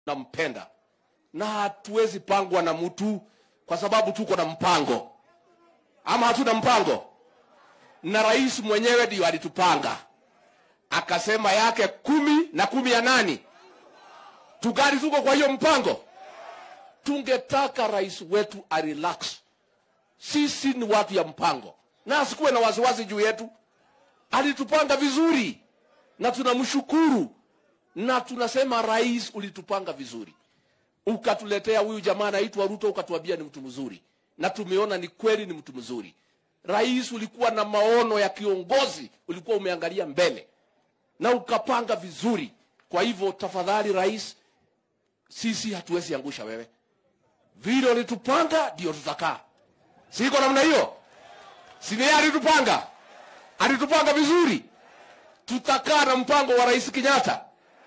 nampenda na hatuwezi pangwa na mtu kwa sababu tuko na mpango ama hatuna mpango na rais mwenyewe ndio alitupanga akasema yake kumi na kumi ya nani tugali tuko kwa hiyo mpango tungetaka rais wetu arelax sisi ni watu ya mpango na asikuwe na wasiwasi juu yetu alitupanga vizuri na tunamshukuru na tunasema rais ulitupanga vizuri ukatuletea huyu jamaa anaitwa ruto ukatuambia ni mtu mzuri na tumeona ni kweli ni mtu mzuri rais ulikuwa na maono ya kiongozi ulikuwa umeangalia mbele na ukapanga vizuri kwa hivyo tafadhali rais sisi hatuwezi angusha wewe vile ulitupanga ndio tutakaa siko namna hiyo sini alitupanga alitupanga vizuri tutakaa na mpango wa rais kenyatta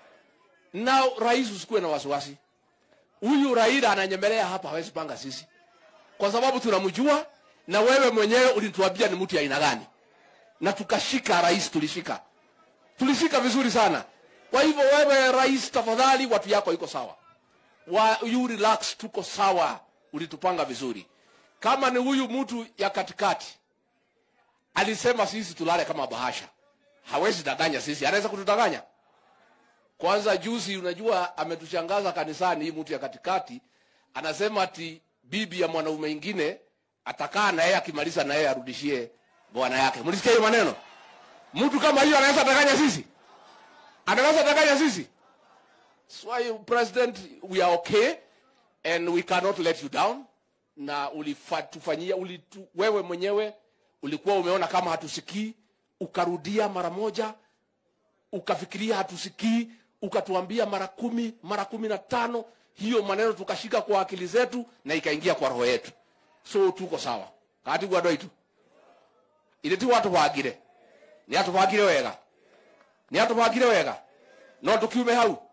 na rais usikuwe na wasiwasi huyu raila ananyemelea hapa hawezi panga sisi kwa sababu tunamjua na wewe mwenyewe ulituambia ni mtu ya aina gani na tukashika rais tulishika tulishika vizuri sana kwa hivyo wewe rais tafadhali watu yako iko sawa wa, you relax tuko sawa ulitupanga vizuri kama ni huyu mtu ya katikati alisema sisi tulale kama bahasha hawezi danganya sisi anaweza kutudanganya kwanza juzi unajua ametushangaza kanisani hii mtu ya katikati anasema ati bibi ya mwanaume ingine atakaa na yeye akimaliza na yeye arudishie bwana yake mlisikia hiyo maneno mtu kama hiyo anaweza danganya sisi anaweza danganya sisi so why president we are okay and we cannot let you down na ulitufanyia ulitu, wewe mwenyewe ulikuwa umeona kama hatusikii ukarudia mara moja ukafikiria hatusikii ukatuambia mara kumi mara kumi na tano hiyo maneno tukashika kwa akili zetu na ikaingia kwa roho yetu so tuko sawa kati gwa doitu ile ti watubangire ni atubangire wega ni atubangire wega no tukiume hau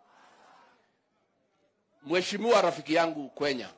mheshimiwa rafiki yangu kwenya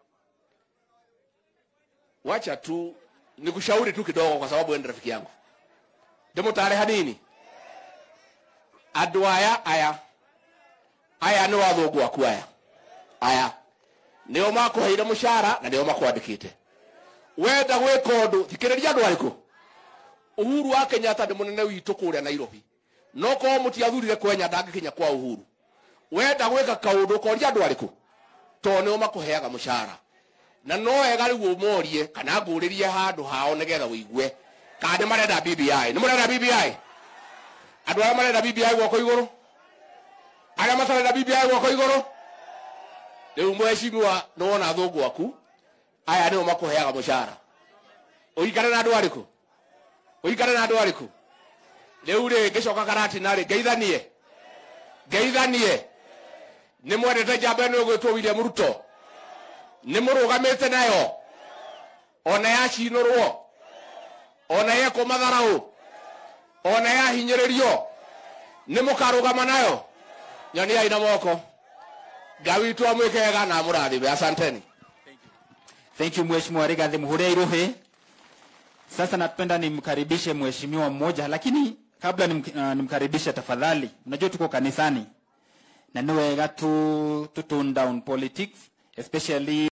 wacha tu nikushauri tu kidogo kwa sababu wewe ni rafiki yangu ndimutare hanini andu aya aya aya nä wathångå aku aya aya nä o makåheire må cara na nä o makwandäkite wenda gwä ka å ndå thikä rä ria andå arä kå uhuru wa kenyatta nä må nene witå kå rä a nairobi no korwo må tiathurire kwenya ndangä kinya kwa uhuru wenda gwä ka kaå ndå koria andå arä kå tondå nä o makåheaga må cara na no wega rä u å morie kana ngå rä rie handå hao nä getha wå igue kana nä marenda bbi nä må renda bbi andå arä a marenda bbi guoko igå rå arä a matarenda bbi guoko igå rå rä u mwecimiwa nä wona thå ngå aku aya nä o makå heaga må cara å ikare na andå arä kå å ikare na andå arä kå rä u rä ngä coka karatina rä ngeithanie ngeithanie nä mwendete njamba ä no ä gwä two william ruto nä må rå gamä te nayo ona yacinå rwo ona yekwo matharaå ona yahinyä rä rio nä må karå gama nayo nyoniai na moko ngai witå amwä kega na må rathime asanteni Thank you Mheshimiwa Rigathi Muhuria Iruhe. Sasa napenda nimkaribishe mheshimiwa mmoja, lakini kabla nim, uh, nimkaribishe tafadhali, unajua tuko kanisani na ni wega tu, tu tone down politics especially